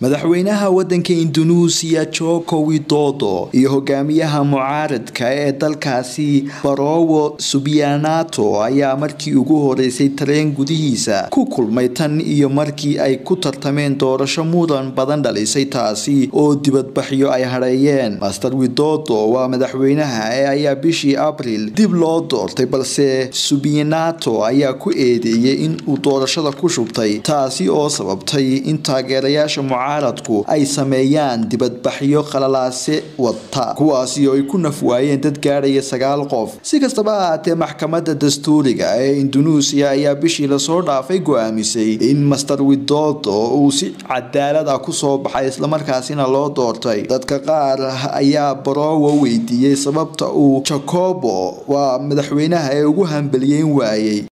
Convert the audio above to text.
madaxweynaha wadanka indunuusiya joko widodo iyo hogaamiyaha mucaaradka ee dalkaasi barowo subianato ayaa markii ugu horeysay tareen gudihiisa ku kulmay tan iyo markii ay ku tartameen doorasho mudan badan dhalisay taasi oo dibadbaxyo ay hadheeyeen master widodo waa madaxweynaha ee ayaa bishii abril dib loo doortay balse subianato ayaa ku eedeeyay in uu doorashada ku shubtay taasi oo sababtay in taageerayaasha mucaaradku ay sameeyaan dibadbaxyo qalalaase wata kuwaasi oo ay ku naf waayeen dad gaadhaya sagaal qof si kastaba ahaatee maxkamadda dastuuriga ee indunuusiya ayaa bishii lasoo dhaafay go-aamisay in master widodo uu si cadaalad ah kusoo baxay islamarkaasina loo doortay dadka qaar ayaa barowo weydiiyey sababta uu jacobo waa madaxweynaha ee ugu hambaliyeyn waayey